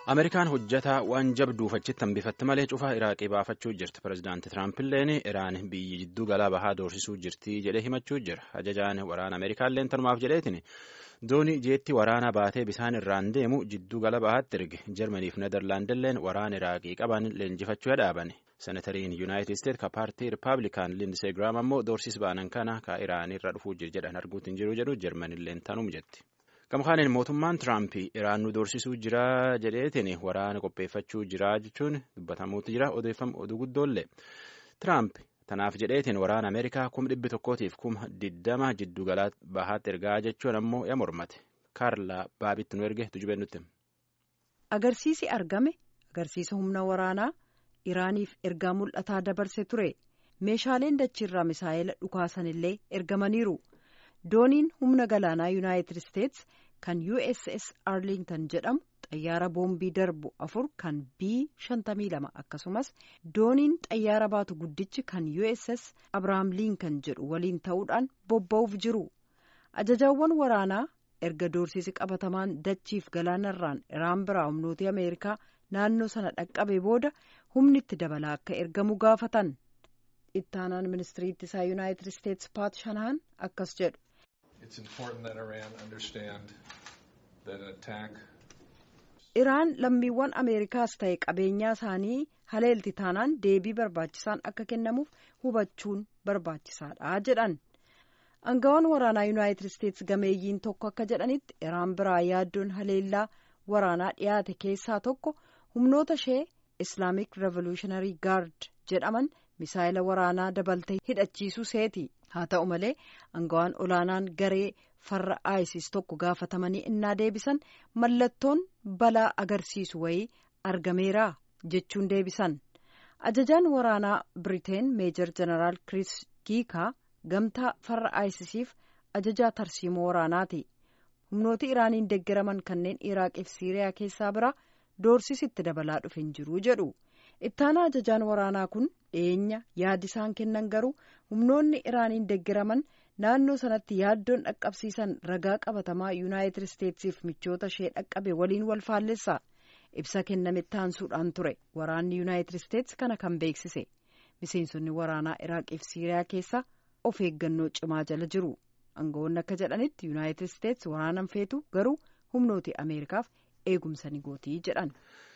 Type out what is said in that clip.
Ameerikaan hojjetaa waan jabduuf achitti hambifatte malee cufaa Iraaqii baafachuu jirti. Pireezidaanti Tiraampiilleen Iraan biyyi jidduu galaa bahaa doorsisuu jirti jedhee himachuu jira. Ajajaan waraana Ameerikaallee tanumaaf jedheetiin doonii jeetti waraana baatee bisaan irraan deemu jidduu gala bahaatti erge. Jarmaniif Nederlaandilleen waraana Iraaqii qaban leenjifachuu dhaabani. Senatariin Yuunaayitid Isteet ka paartii Rippaabilikaan Lindisee Giraam ammoo doorsis baanan kana ka Iraan irra dhufuu jedhan arguutti hin jiru jedhu Jarmanilleen tanum jetti. Gamkaaniin mootummaan Tiraamp Iraan nu doorsisuu jira jedheetiin waraana qopheeffachuu jira jechuun dubbatamuutu jira odeeffamu oduu guddoollee. Tiraamp tanaaf jedheetiin waraana Ameerikaa kuma dhibbi tokkootiif kuma diddama jidduu galaa bahaatti ergaa jechuun ammoo ya mormate. Kaarlaa baabitti nu erge tujubee nutti. Agarsiisi argame agarsiisa humna waraanaa Iraaniif ergaa mul'ataa dabarse ture. Meeshaaleen dachiirraa misaa'ela dhukaasanillee ergamaniiru. dooniin humna galaanaa yuunaayitid isteets kan uss arlington jedhamu xayyaara boombii darbu afur kan b 52 akkasumas dooniin xayyaara baatu guddichi kan uss abrahaam liinkan jedhu waliin ta'uudhaan bobba'uuf jiru ajajaawwan waraanaa erga doorsisi qabatamaan dachiif galaanarraan iraan biraa humnooti ameerikaa naannoo sana dhaqqabe booda humni itti dabalaa akka ergamu gaafatan ittaanaan ministirii ittisaa yuunaayitid isteets paat shanahan akkas jedhu. Iraan lammiiwwan Ameerikaas ta'e qabeenyaa isaanii haleelti taanaan deebii barbaachisaan akka kennamuuf hubachuun barbaachisaadha jedhan. Angawaan waraanaa Yuunaayitid Isteets gameeyyiin tokko akka jedhanitti Iraan biraa yaaddoon haleellaa waraanaa dhiyaate keessaa tokko humnoota ishee Islaamic Revolutionary Guard jedhaman misaayila waraanaa dabaltee hidhachiisuu seeti. haa ta'u malee angawaan olaanaan garee farra isis tokko gaafatamanii innaa deebisan mallattoon balaa agarsiisu wayii argameera jechuun deebisan ajajaan waraanaa biriteen meejor jeneraal kiriis kiikaa gamtaa farra isisiif ajajaa tarsiimoo waraanaati humnooti iraaniin deeggaraman kanneen iraaqiif siiriyaa keessaa bira doorsisitti dabalaa dhufe hin jiru jedhu. ittaana ajajaan waraanaa kun dhiyeenya yaadi isaan kennan garuu humnoonni iraaniin deeggaraman naannoo sanatti yaaddoon dhaqqabsiisan ragaa qabatamaa yuunaayitid isteetsiif michoota ishee dhaqqabe waliin wal faallessa ibsa kenname taansuudhaan ture waraanni yuunaayitid isteets kana kan beeksise miseensonni waraanaa iraaqiif siiriyaa keessa of eeggannoo cimaa jala jiru aangawoonni akka jedhanitti yuunaayitid isteets waraanan feetu garuu humnooti ameerikaaf eegumsa ni gootii jedhan.